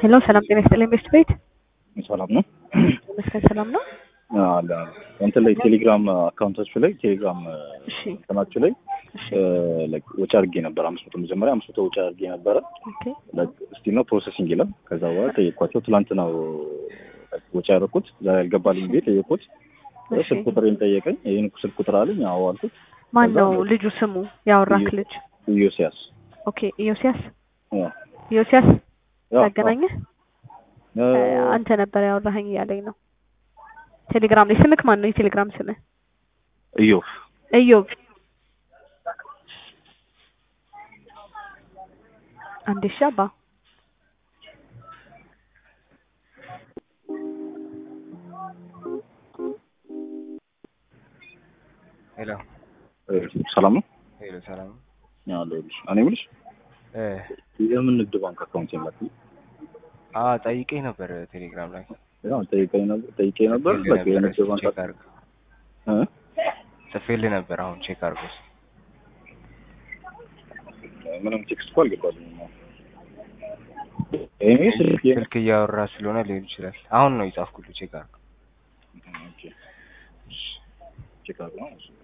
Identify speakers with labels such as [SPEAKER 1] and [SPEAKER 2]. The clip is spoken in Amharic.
[SPEAKER 1] ሄሎ ሰላም ጤና ይስጥልኝ ቤስት ቤት
[SPEAKER 2] ሰላም ነው
[SPEAKER 1] ይመስገን ሰላም ነው።
[SPEAKER 2] አለ እንትን ላይ ቴሌግራም አካውንታችሁ ላይ ቴሌግራም
[SPEAKER 1] እሺ
[SPEAKER 2] እንትናችሁ ላይ
[SPEAKER 1] እሺ
[SPEAKER 2] ላይክ ወጪ አድርጌ ነበር አምስት መቶ መጀመሪያ አምስት መቶ ወጪ አድርጌ ነበረ
[SPEAKER 1] ኦኬ
[SPEAKER 2] እስቲ ነው ፕሮሰሲንግ ይላል ከዛ በኋላ ጠየቅኳቸው ትላንት ነው ወጪ ያደረኩት ዛሬ ያልገባልኝ ቤት ጠየቅኩት
[SPEAKER 1] እሺ
[SPEAKER 2] ስልክ ቁጥሬን ጠየቀኝ ይህን ስልክ ቁጥር አለኝ አዎ አልኩት
[SPEAKER 1] ማን
[SPEAKER 2] ከዛ
[SPEAKER 1] ነው ልጁ ስሙ ያወራክ
[SPEAKER 2] ኢዮ-
[SPEAKER 1] ልጅ?
[SPEAKER 2] ኢዮስያስ
[SPEAKER 1] ኦኬ ኢዮስያስ
[SPEAKER 2] ያ
[SPEAKER 1] ኢዮስያስ
[SPEAKER 2] ያ
[SPEAKER 1] ያገናኘህ
[SPEAKER 2] ያ
[SPEAKER 1] አንተ ነበር ያወራኸኝ እያለኝ ነው። ቴሌግራም ላይ ስምክ ማን ነው? የቴሌግራም ስምህ
[SPEAKER 2] ኢዮብ
[SPEAKER 1] እዮብ አንዴ እሺ አባ
[SPEAKER 3] ሄሎ
[SPEAKER 2] ሰላም ነው
[SPEAKER 3] ሄሎ፣ ሰላም ነው?
[SPEAKER 2] ያለሁልሽ እኔ የምልሽ
[SPEAKER 3] እ
[SPEAKER 2] የምን ንግድ ባንክ አካውንት የላት
[SPEAKER 3] አ ጠይቄ ነበር ቴሌግራም ላይ
[SPEAKER 2] ያው ጠይቀኝ ነበር ጠይቄ ነበር
[SPEAKER 3] ጽፌልህ
[SPEAKER 2] በቃ የንግድ
[SPEAKER 3] ነበር፣
[SPEAKER 2] ባንክ
[SPEAKER 3] ቼክ አድርግ
[SPEAKER 2] እ
[SPEAKER 3] ጽፌልህ ነበር። አሁን ቼክ አድርጎ እስኪ።
[SPEAKER 2] ምንም ቴክስት እኮ አልገባልኝም እኔ ስልክ የ-
[SPEAKER 3] ስልክ እያወራ ስለሆነ ሊሆን ይችላል። አሁን ነው የጻፍኩልህ። ቼክ አድርግ።
[SPEAKER 2] ኦኬ ቼክ አድርገው ነው እሱ